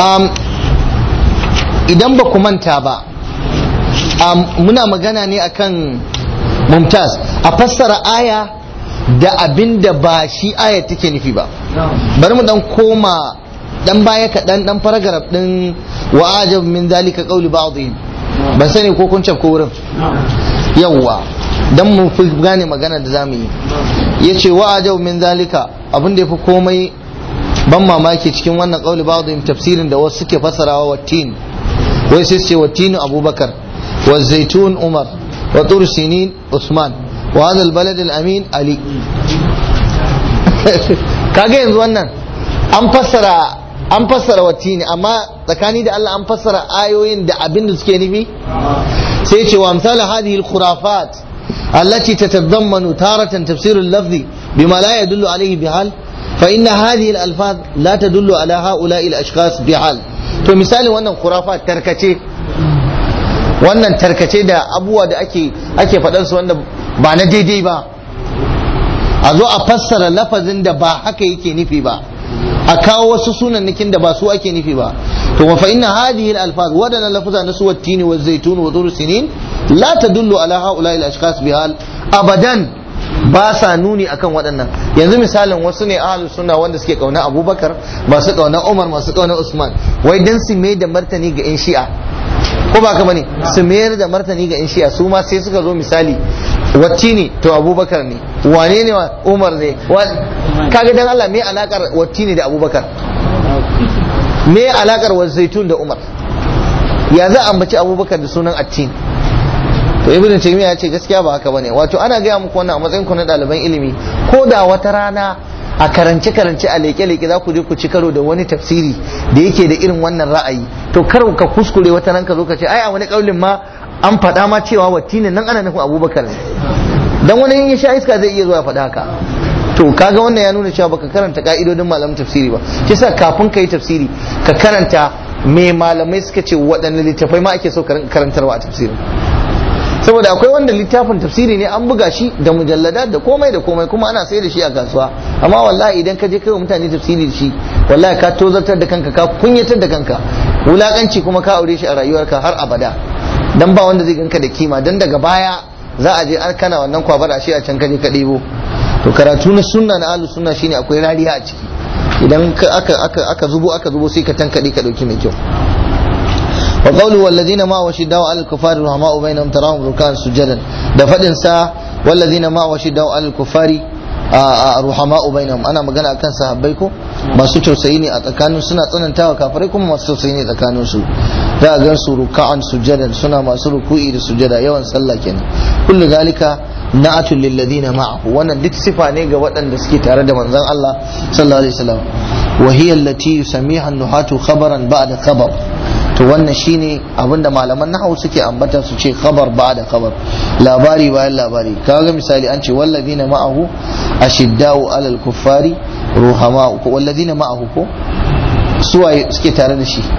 idan ba ku manta ba muna magana ne akan mumtaz a fassara aya da abin da ba shi aya take nufi ba bari mu dan koma dan baya kaɗan dan paragraph din wa ajab min zalika qawli ba'dihim ban sani ko kun ko wurin yawwa dan mu fi gane magana da zamu yi yace wa ajab min zalika abin da yafi komai ban mamaki cikin wannan qawli ba'dihim tafsirin da wasu suke fassarawa wa tin wai sai ce wa tin abubakar wa zaitun umar wa tur sinin usman wa hadha albalad alamin ali kaga yanzu wannan an fassara an fassara watini amma tsakani da Allah an fassara ayoyin da abin da suke nufi sai ce wa amsal hadhihi al-khurafat allati tatadammanu taratan tafsir al-lafzi bima la yadullu alayhi bihal fa inna hadhihi al-alfaz la tadullu ala ha'ula'i al-ashkhas bihal to misali wannan khurafat tarkace wannan tarkace da abubuwa da ake ake faɗan su wanda ba na daidai ba a zo a fassara lafazin da ba haka yake nufi ba a kawo wasu sunannikin da ba su ake nufi ba to fa inna hadhihi al-alfaz wadana lafuza na su wattini wa zaitun wa dhur sinin la tadullu ala haula'i al-ashkhas bihal abadan ba sa nuni akan waɗannan yanzu misalin wasu ne ahlus sunna wanda suke kauna abubakar masu kauna umar masu kauna usman wai dan su mai da martani ga yan shi'a ko ba ka bane su mayar da martani ga yan shi'a su ma sai suka zo misali wacce ne to abubakar ne wane ne umar ne kaga dan Allah me alakar wacce ne da abubakar me alakar wa zaitun da umar ya za a ambaci abubakar da sunan attin to ibnu taymiya ya ce gaskiya ba haka bane wato ana gaya muku wannan a matsayin ku na ɗaliban ilimi ko da wata rana a karance karance a leke leke za ku je ku ci karo da wani tafsiri da yake da irin wannan ra'ayi to kar ka kuskure wata ran ka zo ka ce ai a wani kaulin ma an faɗa ma cewa wattinin nan ana nufin abubakar ne dan wani in ya sha iska zai iya zuwa faɗa haka to kaga wannan ya nuna cewa baka karanta ka'idodin malamin tafsiri ba shi yasa kafin ka yi tafsiri ka karanta me malamai suka ce waɗanne littafai ma ake so karantarwa a tafsirin saboda akwai wanda littafin tafsiri ne an buga shi da mujallada da komai da komai kuma ana sayar da shi a kasuwa amma wallahi idan ka je kai wa mutane tafsiri da shi wallahi ka tozartar da kanka ka kunyatar da kanka wulakanci kuma ka aure shi a rayuwarka har abada dan ba wanda zai ganka da kima dan daga baya za a je an kana wannan kwabar a shi a can kaje ka ɗebo to karatu na sunna na ahlus sunna shine akwai rariya a ciki idan aka aka aka zubo aka zubo sai ka tankade ka dauki mai kyau wa qawlu wallazina ma washidaw al kufari rahma'u bainahum tarahum rukan sujadan da fadin sa wallazina ma washidaw al kufari ruhama'u bainahum ana magana akan sahabbai ko masu tausayi ne a tsakanin suna tsanantawa kafirai kuma masu tausayi ne tsakanin su za a gan su ruka'an sujadan suna masu ruku'i da sujada yawan sallah kenan kullu zalika na'atul lil ladina ma'ahu wannan duk sifa ne ga waɗanda suke tare da manzon Allah sallallahu alaihi wasallam wa hiya allati yusammiha an-nuhatu khabaran ba'da khabar to wannan shine abinda malaman nahwu suke ambata su ce khabar ba'da khabar labari bayan labari kaga misali an ce walladina ma'ahu ashiddau alal kuffari ruhama'u ko walladina ma'ahu ko suwaye suke tare da shi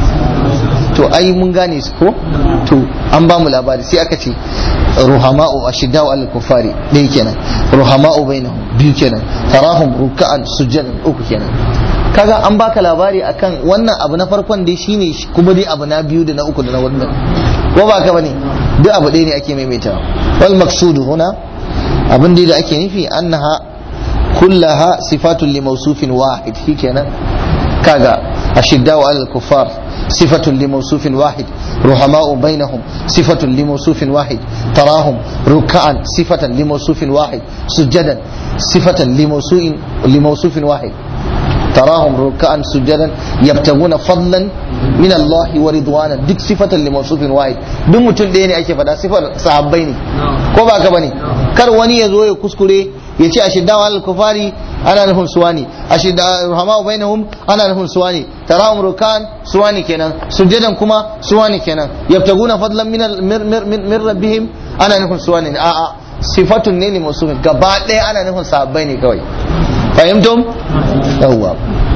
to ai mun gane su ko to an ba mu labari sai aka ce ruhama'u ashiddau alal kuffari ɗaya kenan ruhama'u bainahum biyu kenan tarahum ruk'an sujjadan uku kenan kaga an baka labari akan wannan abu na farkon dai shine kuma dai abu na biyu da na uku da na wannan ko ba ka bane duk abu ɗaya ne ake maimaitawa wal maqsudu huna abin da ake nufi annaha kullaha sifatun li mawsufin wahid shikenan kaga ashiddau alal kuffar صفة لموصوف واحد رحماء بينهم صفة لموصوف واحد تراهم ركعا صفة لموصوف واحد سجدا صفة لموصوف لموصوف واحد تراهم ركعا سجدا يبتغون فضلا من الله ورضوانا دك صفة لموصوف واحد duk mutum ɗaya ne ake faɗa sifar sahabbai ne ko ba ka bane kar wani ya zo ya kuskure ya ce a shiddawa al-kufari ana nufin suwani a shidda rahama bainahum ana nufin suwani tarahum rukan suwani kenan sujjadan kuma suwani kenan yabtaguna fadlan min min rabbihim ana nufin suwani ne a'a sifatun ne ne musufin gaba ɗaya ana nufin sahabbai ne kawai fahimtum yawwa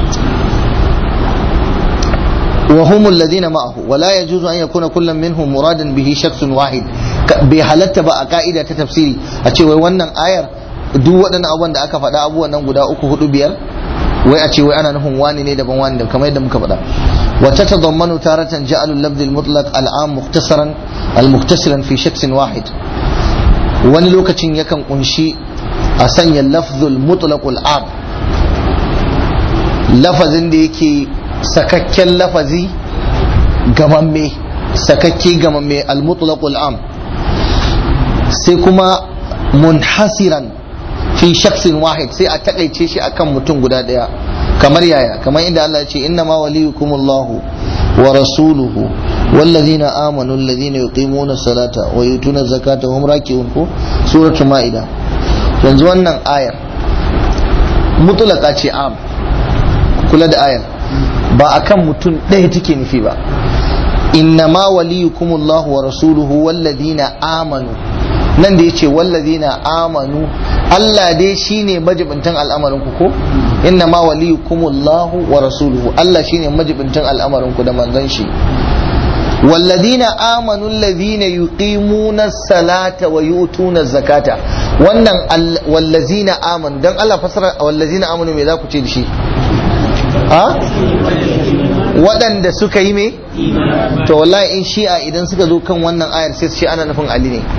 وهم الذين معه ولا يجوز أن يكون كل منهم مرادا به شخص واحد بحالت بقى قائدة تفسيري أتشي wannan ayar duk waɗannan abubuwan da aka faɗa abubuwan nan guda uku hudu biyar wai a ce wai ana nufin wani ne daban wani daban kamar yadda muka faɗa wata tadammanu taratan ja'alu al-lafz al-mutlaq al-am mukhtasaran al-muktasiran fi shakhsin wahid wani lokacin yakan kunshi a sanya lafzul mutlaq al-am lafazin da yake sakakken lafazi gamamme sakakke gamamme al-mutlaq al-am sai kuma munhasiran fi shaksin wahid sai a takaice shi akan mutum guda daya kamar yaya kamar inda Allah ya ce inna ma waliyukumullahu wa rasuluhu والذين آمنوا الذين يقيمون الصلاة ويؤتون الزكاة وهم راكعون ko suratul maida yanzu wannan ayar mutlaka ce am kula da ayar ba akan mutum ɗaya take nufi ba innama waliyukumullahu wa rasuluhu walladina amanu nan da yace walladina amanu Allah dai shine majibintan al'amarin ku ko innama waliyukumullahu wa rasuluhu Allah shine majibintan al'amarin ku da manzon shi والذين آمنوا الذين يقيمون الصلاة ويؤتون الزكاة wannan wallazina amanu dan Allah fasara wallazina amanu me za ku ce da shi ha waɗanda suka yi me to wallahi in shi'a idan suka zo kan wannan ayar sai su ce ana nufin Ali ne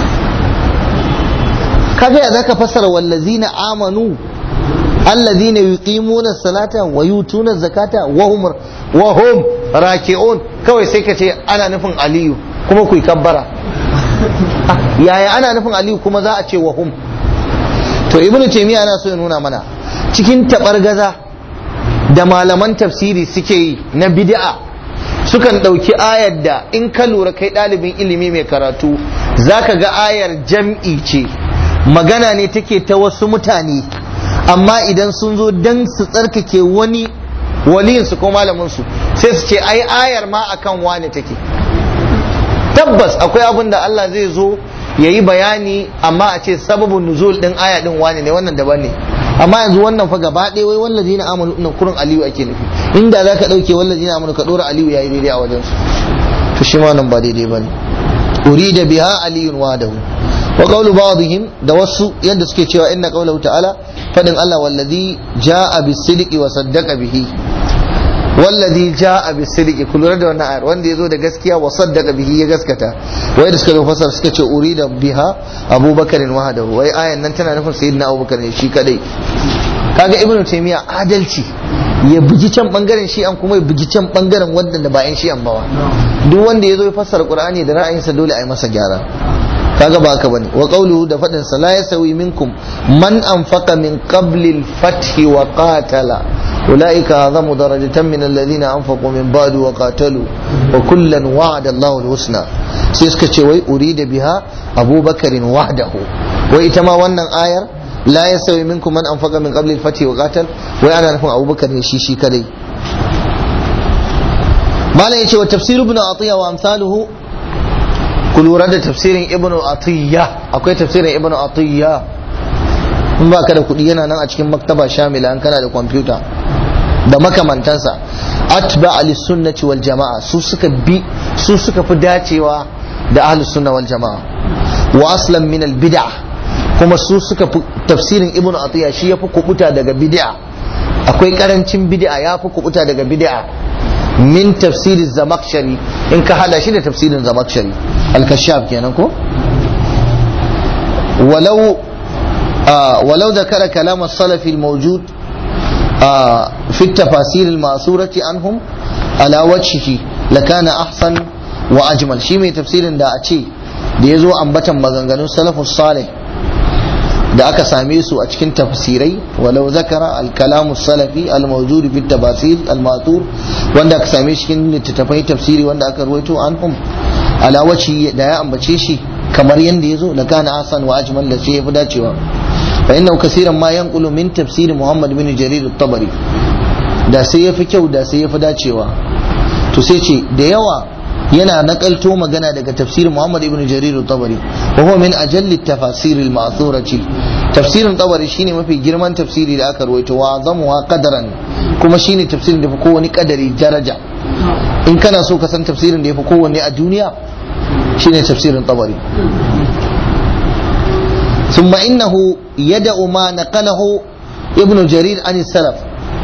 kaga ya zaka fasara wallazina amanu alladhina yuqimuna salata wa yutuna zakata wa hum wa hum raki'un kawai sai ka ce ana nufin aliyu kuma ku yi kabbara yaya ana nufin aliyu kuma za a ce wa hum to ibnu taymiya ana so ya nuna mana cikin tabargaza da malaman tafsiri suke yi na bid'a sukan ɗauki ayar da in ka lura kai ɗalibin ilimi mai karatu zaka ga ayar jam'i ce magana ne take ta wasu mutane amma idan sun zo dan su tsarkake wani waliyinsu ko malaminsu sai su ce ai ayar ma akan wane take tabbas akwai abin da Allah zai zo ya yi bayani amma a ce sababin nuzul din aya din wane ne wannan daban ne amma yanzu wannan fa gaba ɗaya wai wallazi na amanu nan kurin aliyu ake nufi inda za ka ɗauke wallazi na amanu ka ɗora aliyu ya yi daidai a wajen su to shi ma nan ba daidai ba ne urida biha aliyun wadahu wa qawlu ba'dihim da wasu yadda suke cewa inna qawlahu ta'ala fadin Allah wallazi ja'a bis-sidqi wa saddaqa bihi wallazi ja'a bis-sidqi ku lura da wannan ayar wanda yazo da gaskiya wa saddaqa bihi ya gaskata wai da suka zo fasar suka ce urida biha Abubakar wahdahu wai ayan nan tana nufin sayyidina Abubakar ne shi kadai kaga ibnu taymiya adalci ya bugi can bangaren shi an kuma ya bugi can bangaren wanda ba yan shi an bawa duk wanda yazo ya fassara qur'ani da ra'ayinsa dole a yi masa gyara kaga ba haka bane wa qawluhu da fadin sa la yasawi minkum man anfaqa min qabli al-fath wa qatala ulaika azamu darajatan min alladhina anfaqu min ba'd wa qatalu wa kullan wa'ada Allahu al-husna sai suka ce wai urida biha Abubakar wahdahu wai ita ma wannan ayar la yasawi minkum man anfaqa min qabli al-fath wa qatal wai ana nufin Abubakar ne shi shi kadai malam yace wa tafsir ibn atiya wa amsaluhu ku lura da tafsirin ibnu atiyya akwai tafsirin ibnu atiyya in ba ka da kuɗi yana nan a cikin maktaba shamila an kana da kwamfuta da makamantansa atba ali sunnati wal jama'a su suka bi su suka fi dacewa da ahlus sunna wal jama'a wa aslan min al bid'a kuma su suka fi tafsirin ibnu atiyya shi yafi kubuta daga bid'a akwai karancin bid'a yafi kubuta daga bid'a min tafsirin zamakshari in ka hada shi da tafsirin zamakshari al-kashaf kenan ko walau walau ذكر كلام السلف الموجود في التفاسير المأثورة عنهم على وجهه لكان أحسن وأجمل شيء من تفسير da a ce da ya zo ambatan maganganun salafus salih da aka same su a cikin tafsirai walau zakara al-kalamu salafi al-mawjud fi tafasir al-matur wanda aka same shi cikin littattafai tafsiri wanda aka ruwaito anhum ala waci da ya ambace shi kamar yanda yazo da kana asan wa ajmal da sai yafi dacewa fa innahu kaseeran ma yanqulu min tafsir Muhammad bin Jarir at-Tabari da sai yafi kyau da sai yafi dacewa to sai ce da yawa yana nakalto magana daga tafsir Muhammad ibn Jarir al-Tabari wa huwa min ajalli tafasir al-ma'thurati tafsirin Tabari shine mafi girman tafsiri da aka ruwaito wa zamuwa qadaran kuma shine tafsirin da fi kowane kadari daraja in kana so ka san tafsirin da ya fi kowanne a duniya shine tafsirin Tabari ثم إنه يدع ما نقله ابن جرير عن السلف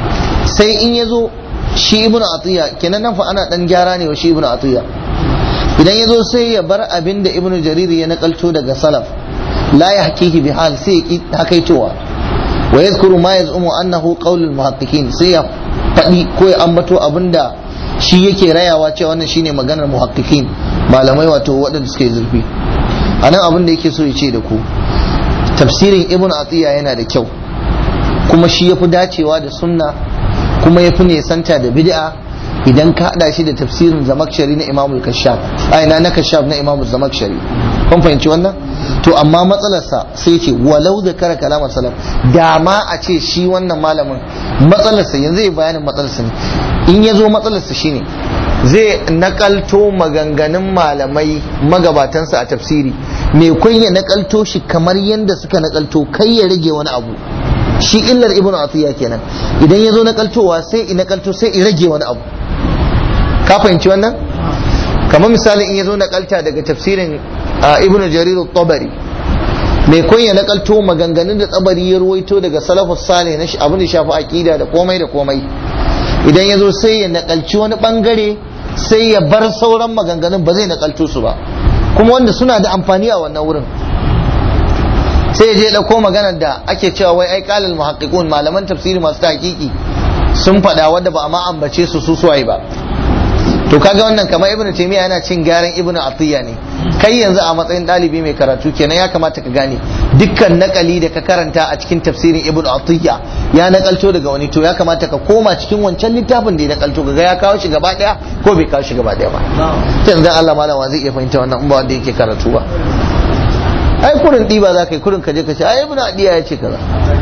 sai in ya zo shi ibn atiya kenan nan fa ana dan gyara ne wa shi ibn atiya idan ya zo sai ya bar abin da ibn jarir ya nakalto daga salaf la ya hakihi bi hal sai ya hakaitowa wa yadhkuru ma yaz'umu annahu qaulul muhaqqiqin sai ya faɗi ko ya ambato abinda shi yake rayawa cewa wannan shine maganar muhaqqiqin malamai wato waɗanda suke zurfi anan abin da yake so ya ce da ku tafsirin ibn atiya yana da kyau kuma shi yafi dacewa da sunna kuma yafi nesanta da bid'a idan ka hada shi da tafsirin zamakshari na imamul kashaf ai na na kashaf na imamul zamakshari kun fahimci wannan to amma matsalarsa sai ce walau da kara kalamar salaf da ma a ce shi wannan malamin matsalarsa yanzu ya bayanin matsalarsa ne in ya zo matsalarsa shine zai nakalto maganganun malamai magabatansa a tafsiri mai kun ya nakalto shi kamar yadda suka nakalto kai ya rage wani abu shi illar ibn atiya kenan idan ya zo nakaltowa sai i nakalto sai i rage wani abu ka fahimci wannan kamar misali in ya zo nakalta daga tafsirin ibn jarir tabari mai kun ya nakalto maganganun da tsabari ya ruwaito daga salafus salih na abin da shafi aqida da komai da komai idan ya zo sai ya nakalci wani bangare sai ya bar sauran maganganun ba zai nakalto su ba kuma wanda suna da amfani a wannan wurin sai ya je dauko maganar da ake cewa wai ai qalal muhaqqiqun malaman tafsiri masu tahqiqi sun faɗa wanda ba a ma ambace su su suwaye ba to kaga wannan kamar ibnu taymiya yana cin gyaran ibnu atiya ne kai yanzu a matsayin dalibi mai karatu kenan ya kamata ka gane dukkan nakali da ka karanta a cikin tafsirin ibnu atiya ya nakalto daga wani to ya kamata ka koma cikin wancan littafin da ya nakalto ga ya kawo shi gaba daya ko bai kawo shi gaba daya ba yanzu Allah malama zai iya fahimta wannan in ba wanda yake karatu ba ai kurin diba za ka yi kurin ka je ka ce ai ibnu atiya ya ce kaza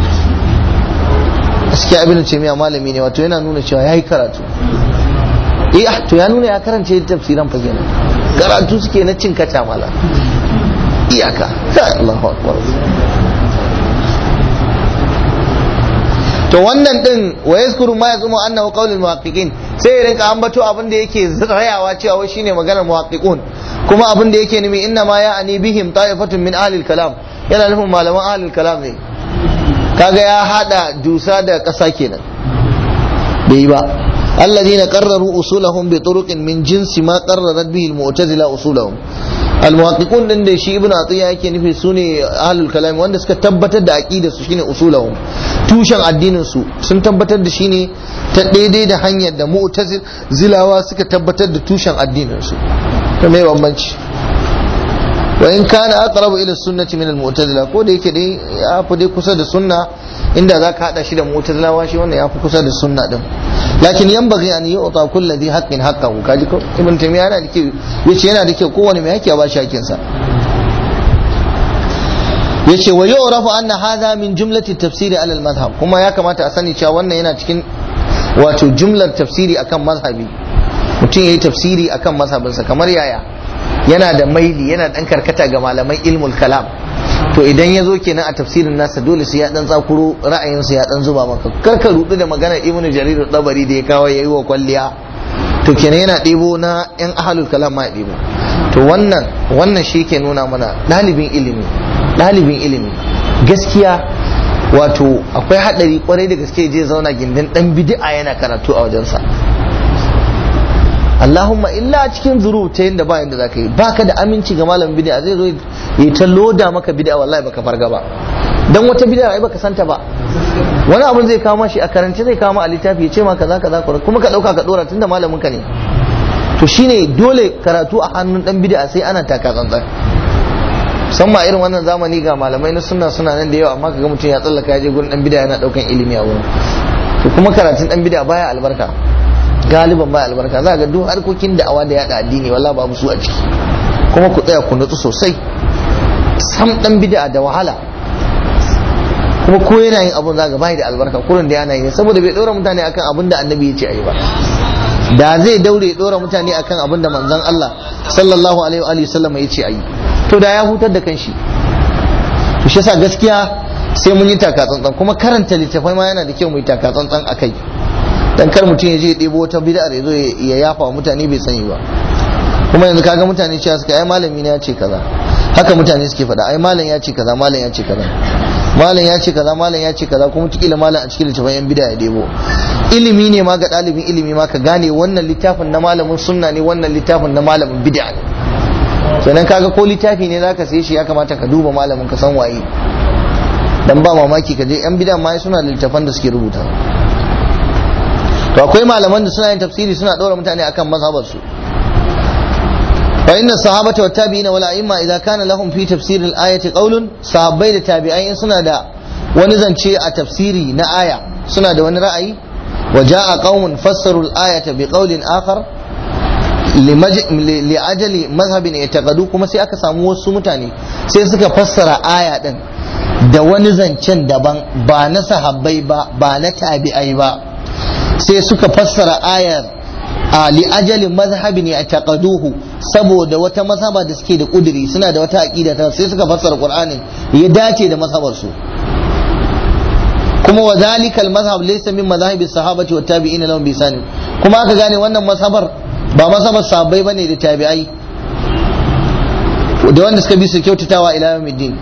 gaskiya ibnu taymiya malami ne wato yana nuna cewa yayi karatu eh to ya nuna ya karance tafsiran fa kenan karatu suke na cin kaca mala iyaka Allahu akbar to wannan din wa yazkuru ma yazumu annahu qaulul muhaqqiqin sai ya rinka ambato abin da yake rayawa cewa wai shine maganar muhaqqiqun kuma abin da yake nimi inna ma ya'ani bihim ta'ifatun min ahli kalam yana nufin malaman ahli kalam ne kaga ya hada dusa da kasa kenan bai yi ba الذين قرروا أصولهم بطرق من جنس ما قررت به المعتزلة أصولهم المحققون din da shi ibn atiya yake nufi su ne ahlul kalam wanda suka tabbatar da aqida su shine usulahum tushen addinin su sun tabbatar da shine ta daidai da hanyar da mu'tazilawa suka tabbatar da tushen addinin su to me bambanci wa in kana aqrabu ila sunnati min al-mu'tazila ko da yake dai ya fi dai kusa da sunna inda zaka hada shi da mu'tazilawa shi wannan ya fi kusa da sunna din lakin yanbaghi an yu'ta kulli dhi haqqin haqqahu kaji ko ibn taymiya yana da kyau yace yana da kyau kowane mai haƙƙi ya ba shi haƙƙin sa yace wa yu'rafu anna hadha min jumlati tafsiri ala al-madhhab kuma ya kamata a sani cewa wannan yana cikin wato jumlar tafsiri akan mazhabi mutum yayi tafsiri akan mazhabinsa kamar yaya yana da maili yana dan karkata ga malaman ilmul kalam to idan ya zo kenan a tafsirin nasa dole sai ya dan tsakuro ra'ayinsa ya dan zuba maka kar ka rudu da maganar ibnu jarir dabari da ya kawo yayi wa kwalliya to kenan yana ɗebo na yan ahlul kalam ma ɗebo to wannan wannan shi ke nuna mana ɗalibin ilimi ɗalibin ilimi gaskiya wato akwai haɗari kwarai da gaske je zauna gindin ɗan bid'a yana karatu a wajensa Allahumma illa cikin zuru ta yadda ba yadda zaka yi baka da aminci ga malamin bid'a zai zo ya ta loda maka bid'a wallahi baka farga ba dan wata bid'a ai baka santa ba wani abun zai kawo mashi a karance zai kawo ma a littafi ya ce ma kaza kaza kuma ka dauka ka dora tunda malamin ka ne to shine dole karatu a hannun dan bid'a sai ana taka tsantsan musamman irin wannan zamani ga malamai na sunna suna nan da yawa amma kaga mutum ya tsallaka ya je gurin dan bid'a yana daukan ilimi a wurin to kuma karatun dan bid'a baya albarka galiban baya albarka za ga duk harkokin da'awa da yada addini walla babu su a ciki kuma ku tsaya ku nutsu sosai sam dan bid'a da wahala kuma ko yana yin abun za ga bai da albarka kurin da yana yi saboda bai dora mutane akan abin da annabi ya ce ayi ba da zai daure ya dora mutane akan abin da manzon Allah sallallahu alaihi wa sallam ya ce ayi to da ya hutar da kanshi to shi yasa gaskiya sai mun yi taka tsantsan kuma karanta littafai ma yana da kyau mu yi taka tsantsan akai dan kar mutum ya je ya ɗebo wata bid'ar ya zo ya yafa mutane bai sani ba kuma yanzu kaga mutane cewa suka ai malami ne ya ce kaza haka mutane suke faɗa ai malam ya ce kaza malam ya ce kaza malam ya ce kaza malam ya ce kaza kuma tukila malam a cikin littafin yan bid'a ya debo ilimi ne ma ga ɗalibin ilimi ma ka gane wannan littafin na malamin sunna ne wannan littafin na malamin bid'a ne sannan kaga ko littafi ne zaka sai shi ya kamata ka duba malamin ka san waye dan ba mamaki ka je yan bid'a ma suna da littafan da suke rubuta to akwai malaman da suna yin tafsiri suna ɗora mutane akan mazhabar su fa inna sahabata wa tabi'ina wal a'imma idza kana lahum fi tafsir al ayati qawlun sahabbai da tabi'ai suna da wani zance a tafsiri na aya suna da wani ra'ayi wa ja'a qaumun fassaru al ayata bi qawlin akhar li ajali mazhabin i'taqadu kuma sai aka samu wasu mutane sai suka fassara aya din da wani zancen daban ba na sahabbai ba ba na tabi'ai ba sai suka fassara ayar a li ajalin mazhabin ya taqaduhu saboda wata mazhaba da suke da kuduri suna da wata aqida ta sai suka fassara qur'anin ya dace da mazhabar su kuma wa zalika al mazhab laysa min madhahibi sahabati wa tabi'in lahum bi sani kuma aka gane wannan mazhabar ba mazhabar sahabbai bane da tabi'ai da wanda suka bi su kyautatawa ila yawmiddin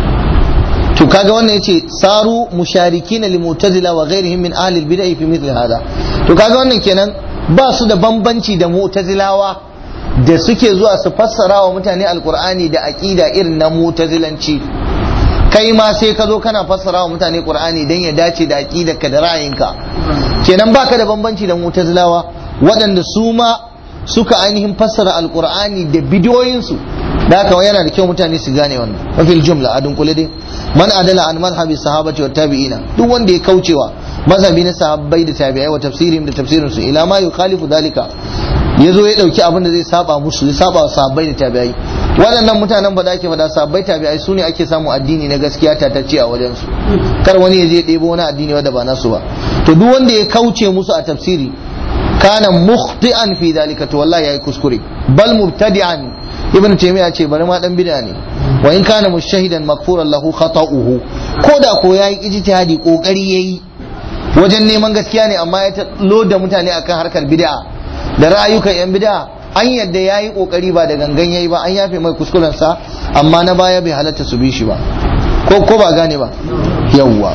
to kaga wannan yace saru musharikina li mu'tazila wa ghairihim min ahli al-bid'ah fi mithli hada to kaga wannan kenan ba su da bambanci da mu'tazilawa da suke zuwa su fassara wa mutane alqur'ani da aqida irin na mu'tazilanci kai ma sai ka zo kana fassara wa mutane qur'ani dan ya dace da aqidarka da ra'ayinka kenan baka da bambanci da mu'tazilawa waɗanda su ma suka ainihin fassara alqur'ani da bidiyoyinsu da haka yana da kyau mutane su gane wannan mafil jumla a dunkule dai man adala an madhhabi sahabati wa tabi'ina duk wanda ya kaucewa mazhabi na sahabbai da tabi'ai wa tafsirin da tafsirin su ila ma yukhalifu dalika yazo ya dauki abin da zai saba musu ya saba sahabbai da tabi'ai waɗannan mutanen ba da ake faɗa sahabbai tabi'ai su ne ake samu addini na gaskiya tatacce a wajen su kar wani ya je ɗebo wani addini wanda ba nasu ba to duk wanda ya kauce musu a tafsiri kana mukhti'an fi dalika to wallahi yayi kuskure bal mubtadi'an ibn taymiya ce bari ma dan bid'a ne wa in kana mushahidan makfuran lahu khata'uhu ko da ko yayi ijtihadi kokari yayi wajen neman gaskiya ne amma ya loda mutane akan harkar bid'a da ra'ayukan yan bid'a an yadda yayi kokari ba da gangan yayi ba an yafe mai kuskuren sa amma na baya bai halatta su bi shi ba ko ko ba gane ba yawwa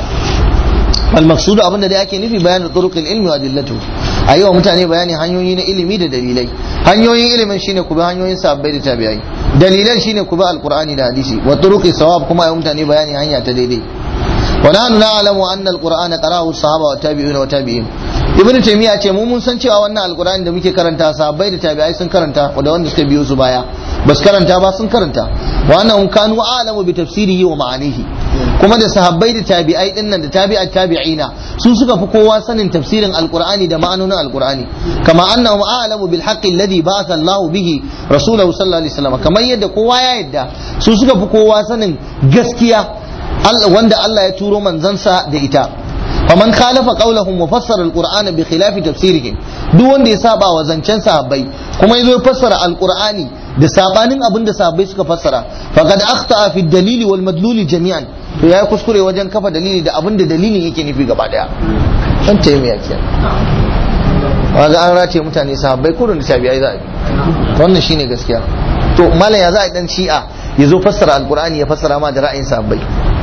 المقصود abin da dai ake nufi bayanin turuqil ilmi wa adillatu a yi wa mutane bayani hanyoyi na ilimi da dalilai hanyoyin ilimin shine ku bi hanyoyin sahabbai da tabi'ai dalilan shine ku bi alqur'ani da hadisi wa turuqi sawab kuma a yi mutane bayani hanya ta daidai wa nahnu na'lamu anna alqur'ana qara'ahu sahaba wa tabi'una wa tabi'in ibnu taymiya ce mu mun san cewa wannan alqur'ani da muke karanta sahabbai da tabi'ai sun karanta da wanda suka biyo su baya bas karanta ba sun karanta wa annahum kanu a'lamu bi tafsirihi wa ma'anihi kuma da sahabbai da tabi'ai din nan da tabi'at tabi'ina su suka fi kowa sanin tafsirin alqur'ani da ma'anonin alqur'ani kama annahum a'lamu bil haqqi alladhi ba'atha Allah bihi rasulahu sallallahu alaihi wasallam kamar yadda kowa ya yadda su suka fi kowa sanin gaskiya wanda Allah ya turo manzansa da ita faman khalafa qawlahum wa fassara alqur'ana bi khilafi tafsirihim duk wanda ya saba wa zancen sahabbai kuma yazo ya fassara alqur'ani da sabanin abin da sahabbai suka fassara faqad akhta'a fi dalili wal madluli jami'an to yayi kuskure wajen kafa dalili da abin da dalilin yake nufi gaba daya dan taimiya kenan waga an race mutane sahabbai kurun da tabi'ai za a yi wannan shine gaskiya to malam ya za a dan shi'a ya zo fassara alqur'ani ya fassara ma da ra'ayin sahabbai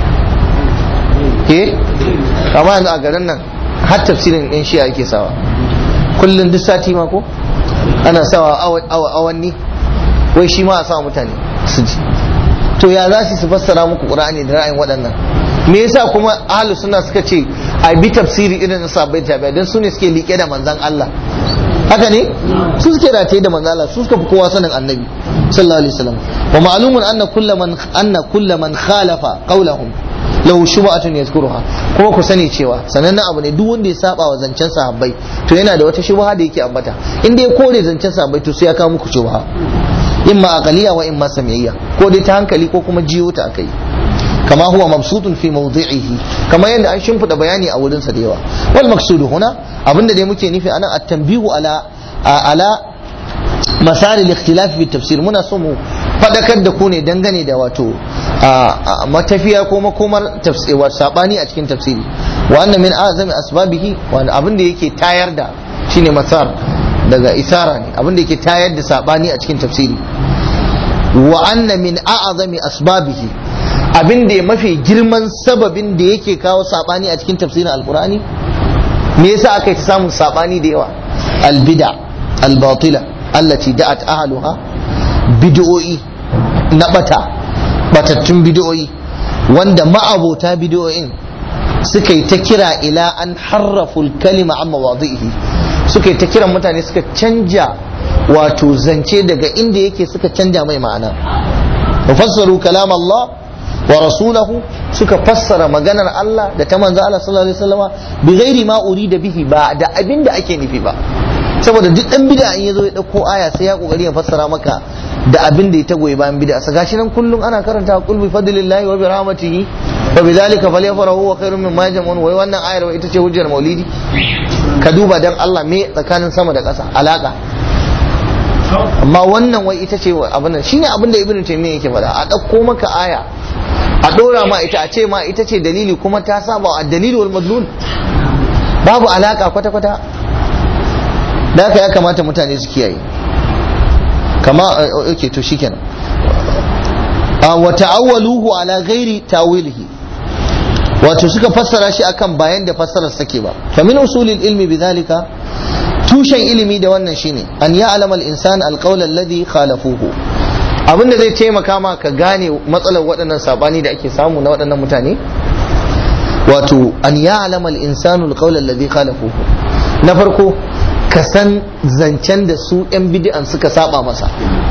eh amma yanzu a garin nan har tafsirin yan shi'a yake sawa kullun duk sati ma ko ana sawa awanni wai shi ma a sa mutane su ji to ya za su fassara muku qur'ani da ra'ayin waɗannan me yasa kuma ahlus sunna suka ce a bi tafsiri irin na sahabbai tabi'a dan su ne suke liƙe da manzon Allah haka ne su suke rataye da manzon Allah su suka fi kowa sanin annabi sallallahu alaihi wasallam wa ma'lumun anna kullu man anna kullu man khalafa qawlahum lahu shubhatun yazkuruha kuma ku sani cewa sanannen abu ne duk wanda ya saba wa zancen sahabbai to yana da wata shubha da yake ambata in dai kore zancen sahabbai to sai ya kawo muku shubha imma aqaliya wa imma sam'iyya ko dai ta hankali ko kuma jiyo ta akai kama huwa mabsutun fi mawdi'ihi kama yadda an shimfida bayani a wurin sa da yawa wal maqsudu huna abinda dai muke nufi anan at-tanbihu ala ala masari al-ikhtilaf fi tafsir muna so mu fadakar da ku ne dangane da wato matafiya ko makomar tafsir sabani a cikin tafsiri wa anna min azami asbabihi wa abin da yake tayar da shine masar daga isara ne abin da yake tayar da sabani a cikin tafsiri wa anna min a'azami asbabihi abin da mafi girman sababin da yake kawo sabani a cikin tafsirin alkur'ani me yasa aka yi ta samun sabani da yawa albida albatila allati da'at ahluha bid'o'i na bata batattun bid'o'i wanda ma'abota bid'o'in suka yi ta kira ila an harraful kalima amma wadihi suka yi ta kiran mutane suka canja wato zance daga inda yake suka canja mai ma'ana fassaru kalam Allah wa rasulahu suka fassara maganar Allah da ta manzo Allah sallallahu alaihi wasallama bi ghairi ma urida bihi ba da abin da ake nufi ba saboda duk dan bid'a in yazo ya dauko aya sai ya kokari ya fassara maka da abin da ya tagoye bayan bid'a sa gashi nan kullum ana karanta qul bi fadlillahi wa bi rahmatihi wa bi dhalika falyafrahu wa khairun mimma yajma'un wai wannan ayar wai ita ce hujjar maulidi ka duba dan Allah me tsakanin sama da ƙasa alaka amma wannan wai ita ce abin nan shine abin da ibnu taymiyyah yake faɗa a dauko maka aya a dora ma ita a ce ma ita ce dalili kuma ta saba a dalili wal madlul babu alaka kwata kwata da haka ya kamata mutane su kiyaye kama okay to shikenan wa ta'awwaluhu ala ghairi tawilihi wato suka fassara shi akan bayan da fassarar sake ba fa min usulil ilmi bidhalika tushen ilimi da wannan shine an ya'lama al-insan al-qawl alladhi khalafuhu abinda zai taimaka ma ka gane matsalar waɗannan sabani da ake samu na waɗannan mutane wato an ya'lama al-insanu al-qawl alladhi khalafuhu na farko ka san zancen da su yan bid'an suka saba masa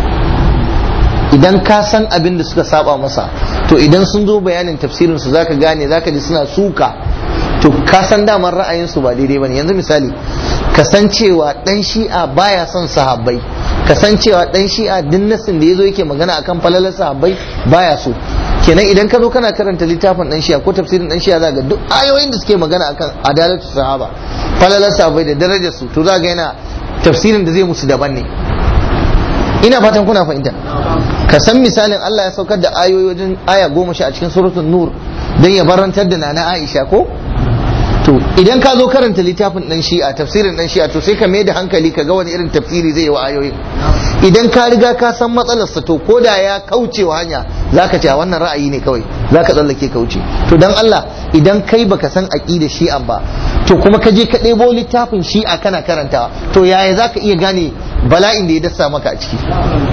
idan ka san abin da suka saba masa to idan sun zo bayanin tafsirin su zaka gane zaka ji suna suka to ka san daman ra'ayin su ba daidai bane yanzu misali kasancewa dan shi'a baya son sahabbai kasancewa dan shi'a din nasin da yazo yake magana akan falalar sahabbai baya so kenan idan ka zo kana karanta littafin dan shi'a ko tafsirin dan shi'a zaka duk ayoyin da suke magana akan adalatu sahaba falalar sahabbai da darajar su to zaka yana tafsirin da zai musu daban ne ina fatan kuna fahimta ka san misalin Allah ya saukar da ayoyi wajen aya goma sha a cikin suratul nur dan ya barantar da nana Aisha ko to idan ka zo karanta littafin dan shi'a tafsirin dan shi'a to sai ka mai da hankali ka ga wani irin tafsiri zai yi wa ayoyin idan ka riga ka san matsalarsa to ko da ya kauce wa hanya zaka ce wannan ra'ayi ne kawai zaka tsallake kauce to dan Allah idan kai baka san aqida shi'an ba to kuma ka je ka ɗebo littafin shi'a kana karantawa to yaya zaka iya gane bala'in da ya dasa maka a ciki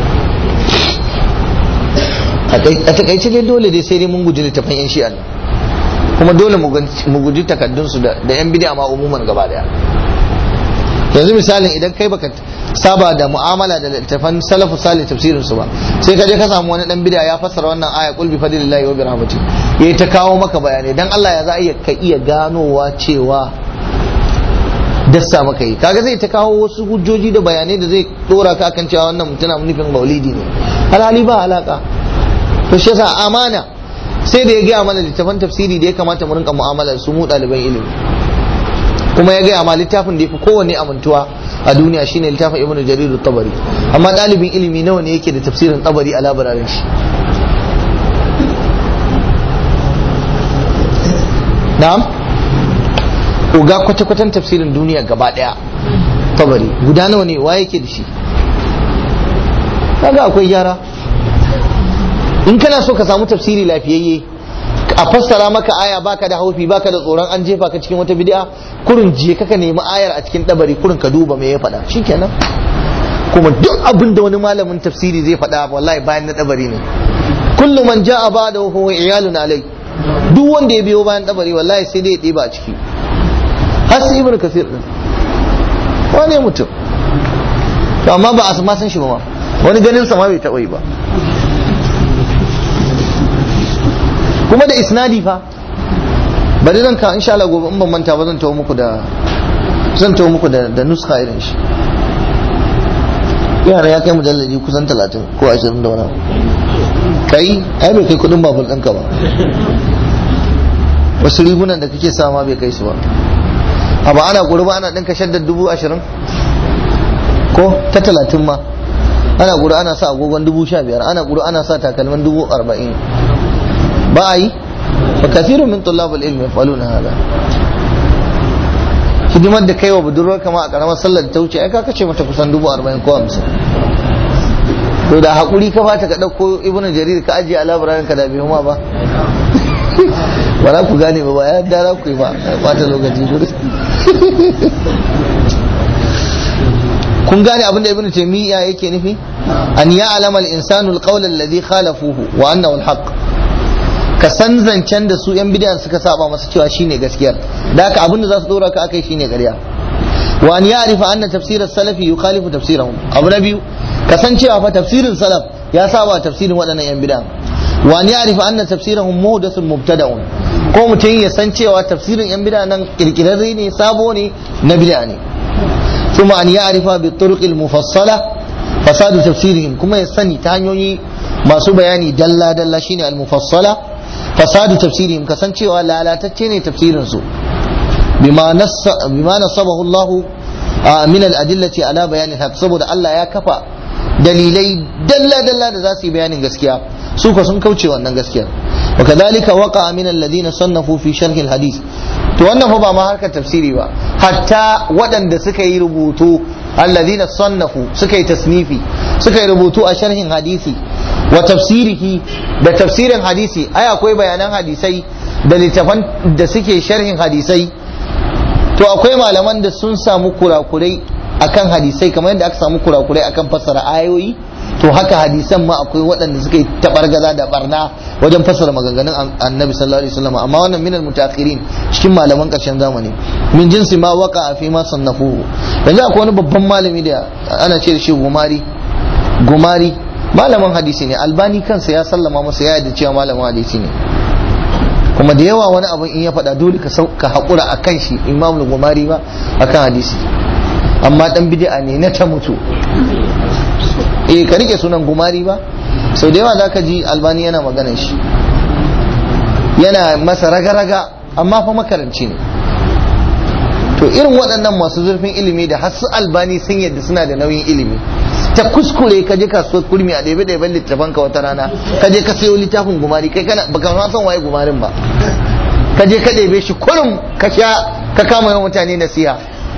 a takaice dai dole dai sai dai mun guji littafin yan shi'an kuma dole mu guji takaddunsu da yan bidiya ma umuman gaba daya yanzu misalin idan kai baka saba da mu'amala da littafan salafu salih tafsirin su ba sai ka je ka samu wani dan bidiya ya fassara wannan aya qul bi fadlillahi wa bi rahmati yayi ta kawo maka bayanai dan Allah ya za iya ka iya ganowa cewa dassa maka yi kaga zai ta kawo wasu hujjoji da bayanai da zai dora ka akan cewa wannan mutuna nufin maulidi ne alhali ba alaka to shi yasa amana sai da ya gaya mana littafan tafsiri da ya kamata mu rinka mu'amalar su mu ɗaliban ilimi kuma ya gaya ma littafin da ya fi kowanne amintuwa a duniya shine littafin ibnu jarir tabari amma ɗalibin ilimi nawa ne yake da tafsirin tabari a labararin shi na'am uga kwata-kwatan tafsirin duniya gaba ɗaya tabari guda nawa ne wa yake da shi kaga akwai gyara in kana so ka samu tafsiri lafiyayye a fassara maka aya baka da haufi baka da tsoron an jefa ka cikin wata bid'a kurin je ka nemi ayar a cikin dabari kurin ka duba me ya faɗa shikenan kuma duk abin da wani malamin tafsiri zai faɗa wallahi bayan na dabari ne kullu man ja'a ba'da wa huwa iyalun alai duk wanda ya biyo bayan dabari wallahi sai dai ya ɗiba a ciki har sai ibnu kasir din wane mutum to amma ba a ma san shi ba ma wani ganin sa ma bai taɓa yi ba kuma da isnadi fa bari zan ka insha Allah gobe in ban manta ba zan tawo muku da zan tawo muku da da nuska irin shi yara ya kai mujalladi kusan 30 ko 20 da wani kai ai bai kai kudin babur ɗinka ba wasu rigunan da kake sama bai kai su ba amma ana gurba ana ɗinka shaddar dubu ashirin ko ta talatin ma ana gura ana sa agogon dubu sha biyar ana gura ana sa takalman dubu arba'in ba a yi ba kafirun min tullabul ilmi yafaluna hada hidimar da kai wa budurwar kama a karamar sallar da ta wuce ai ka kace mata kusan dubu arba'in ko hamsin to da hakuri ka bata ka dauko ibnu jarir ka ajiye a labararin ka da bai ma ba ba za ku gane ba ba ya da ku yi ba bata lokaci kun gane abin da ibnu taymiya yake nufi an ya'lama al-insanu al-qawl alladhi khalafuhu wa annahu al-haqq ka san zancen da su yan bidiyan suka saba masa cewa shine gaskiyar da haka abin da za su dora ka akai shine ƙarya wa an ya'rifa anna tafsir as-salafi yukhalifu tafsirahum abu na biyu ka san cewa fa tafsirin salaf ya saba tafsirin waɗannan yan bidiyan wa an ya'rifa anna tafsirahum muhdathun mubtada'un ko mutum ya san cewa tafsirin yan bidiyan nan kirkirarre ne sabo ne na bid'a ne ثم أن يعرف بالطرق المفصلة فساد تفسيرهم كما يسني تانيوني ما سو بياني دلا دلا شيني المفصلة فساد تفسيرهم كسنشي ولا لا تتشيني تفسير سو بما نص بما نصبه الله من الأدلة على بيان الحق سبب الله يا كفى dalilai dalla dalla da za su yi bayanin gaskiya su ka sun kauce wannan gaskiya wa kadhalika waqa min alladhina sannafu fi sharh alhadith to wannan fa ba ma harkar tafsiri ba hatta waɗanda suka yi rubutu alladhina sannafu suka yi tasnifi suka yi rubutu a sharhin hadisi wa tafsirihi da tafsirin hadisi ai akwai bayanan hadisai da littafan da suke sharhin hadisai to akwai malaman da sun samu kurakurai akan hadisai kamar yadda aka samu kurakurai akan fassara ayoyi to haka hadisan ma akwai waɗanda suka yi tabargaza da barna wajen fassara maganganun annabi sallallahu alaihi wasallam amma wannan minal mutaakhirin cikin malaman ƙarshen zamani min jinsi ma waka fi ma sannafuhu yanzu akwai wani babban malami da ana ce da shi gumari gumari malamin hadisi ne albani kansa ya sallama masa ya yarda cewa malamin hadisi ne kuma da yawa wani abin in ya faɗa dole ka haƙura a kan shi imam gumari ba akan hadisi amma dan bid'a ne na ta mutu eh ka rike sunan gumari ba sau da yawa zaka ji albani yana maganar shi yana masa raga-raga amma fa makaranci ne to irin waɗannan masu zurfin ilimi da har su albani sun yadda suna da nauyin ilimi ta kuskure ka je kasuwar kurmi a ɗebe ɗeben littafan ka wata rana ka je ka sayo littafin gumari kai kana baka ma san waye gumarin ba ka je ka ɗebe shi kurum ka sha ka kama yawan mutane nasiha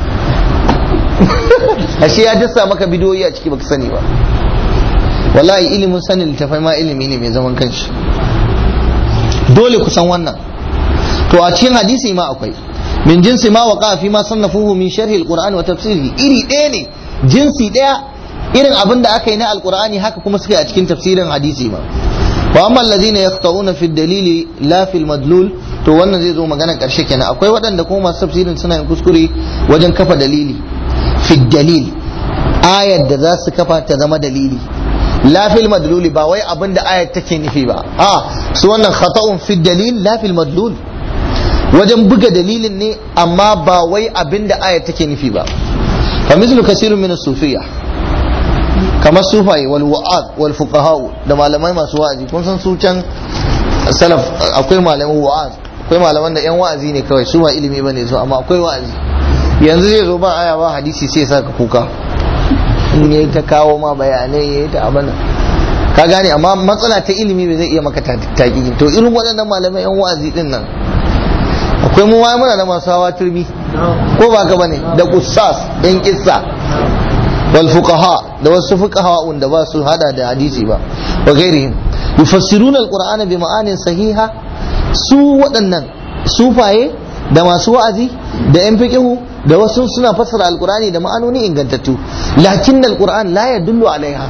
ashe ya dasa maka bidiyoyi a ciki baka sani ba wallahi ilimin sanin littafai ma ilimi ne mai zaman kanshi dole ku san wannan to a cikin hadisi ma akwai min jinsi ma waqa fi ma sannafuhu min sharhi alqur'ani wa tafsirihi iri ɗaya ne jinsi ɗaya irin abin da aka yi na alqur'ani haka kuma suka yi a cikin tafsirin hadisi ma wa amma alladhina yaqta'una fi dalili la fi madlul to wannan zai zo magana karshe kenan akwai waɗanda kuma masu tafsirin suna yin kuskure wajen kafa dalili fi dalil ayar da za su kafa ta zama dalili la fil madluli ba wai abin da ayar take nufi ba a su wannan khata'un fi dalil la fil madlul wajen buga dalilin ne amma ba wai abin da ayar take nufi ba fa mislu kasirun min sufiyya kamar sufaye wal wa'ad wal fuqaha da malamai masu wa'azi kun san su can salaf akwai malaman wa'az akwai malaman da yan wa'azi ne kawai su ba ilimi bane su amma akwai wa'azi yanzu zai zo ba aya ba hadisi sai sa ka kuka in yayi ta kawo ma bayanai yayi ta abana ka gane amma matsala ta ilimi bai zai iya maka taƙi to irin waɗannan malamai yan wa'azi din nan akwai mu wai muna da masu hawa turmi ko ba ka bane da qussas yan kissa wal fuqaha da wasu fuqaha wanda ba su hada da hadisi ba wa ghairihim yufassiruna alqur'ana bi ma'anin sahiha su waɗannan sufaye da masu wa'azi da yan fiqihu da wasu suna fassara alqur'ani da ma'anoni ingantattu lakin alqur'an la yadullu alaiha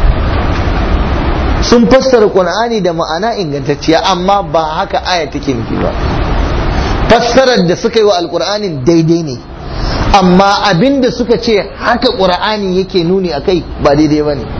sun fassara qur'ani da ma'ana ingantacciya amma ba haka aya take nufi ba fassarar da suka yi wa alqur'anin daidai ne amma abin da suka ce haka qur'ani yake nuni akai ba daidai ba ne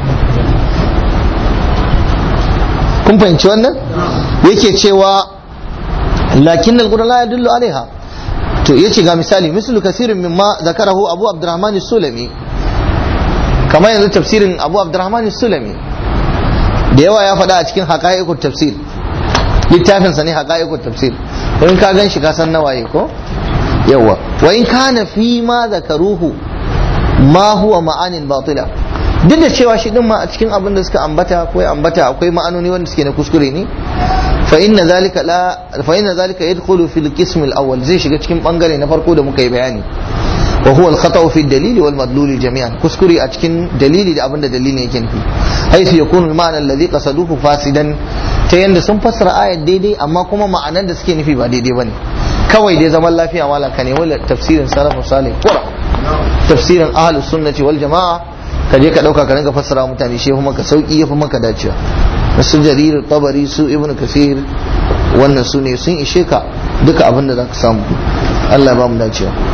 kun fahimci wannan yake cewa lakin alquran la yadullu alaiha to yace ga misali mislu kasirin mimma zakarahu abu abdurrahman sulami kamar yanzu tafsirin abu abdurrahman sulami da yawa ya faɗa a cikin haqa'iqut tafsir littafin sa ne haqa'iqut tafsir in ka gan shi ka san nawaye ko yawa wa in kana fi ma zakaruhu ma huwa ma'anin batila duk da cewa shi din ma a cikin abin da suka ambata ko ya ambata akwai ma'anoni wanda suke na kuskure ne fa inna zalika la fa inna zalika yadkhulu fil qism al awwal zai shiga cikin bangare na farko da muka yi bayani wa huwa al-khata'u fi dalili wal madluli jami'an kuskure a cikin dalili da abinda dalilin yake nufi haythu yakunu al-ma'na alladhi qasaduhu fasidan ta yanda sun fassara ayat daidai amma kuma ma'anan da suke nufi ba daidai bane kawai dai zaman lafiya malaka ne wala tafsirin salafu salih qura tafsirin ahlus sunnati wal jama'a ka je ka dauka ka ringa fassara mutane shi maka sauki yafi maka dacewa su jarir tabari su ibn kasir wannan su ne sun ishe ka duka abin da zaka samu Allah ya ba mu dacewa